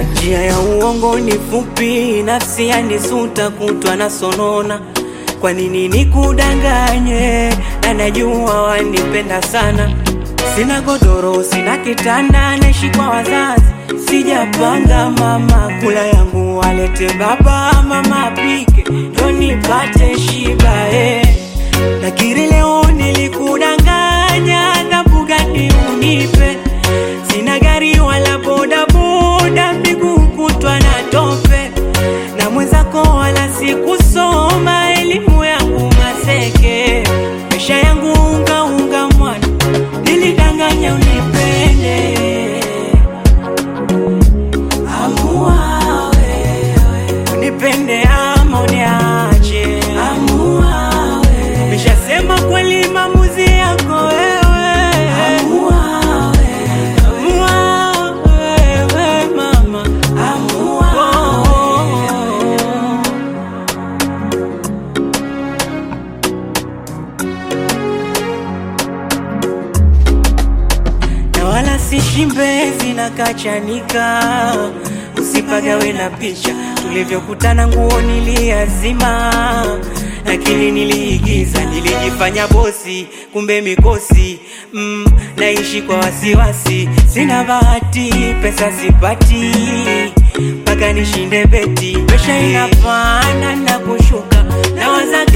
Njia ya uongo ni fupi, nafsi yanisuta kutwa na sonona. Kwa nini nikudanganye? Na najua wanipenda sana. Sina godoro, sina kitanda, naishi kwa wazazi. Sijapanga mama, kula yangu walete baba, mama apike ndo nipate shiba eh. Lakini leo nilikudanganya, adhabu gani unipe? Sina gari wala bodaboda, miguu kutwa na tope, na mwenzako wala sikusoma, elimu yangu maseke, maisha yangu unga unga mwana, nilidanganya unipende. Amua wewe, unipende ama uniache. Amua wewe, nishasema kweli, maamuzi yako wewe. Amua wewe, amua wewe mama, amua wewe. na wala si shimbezi na kachanika, usipagawe na picha tulivyokutana, nguo niliazima, lakini niliigiza, nilijifanya bosi, kumbe mikosi mm, naishi kwa wasiwasi, sina bahati, pesa sipati mpaka nishinde beti, presha inapanda na kushuka, nawaza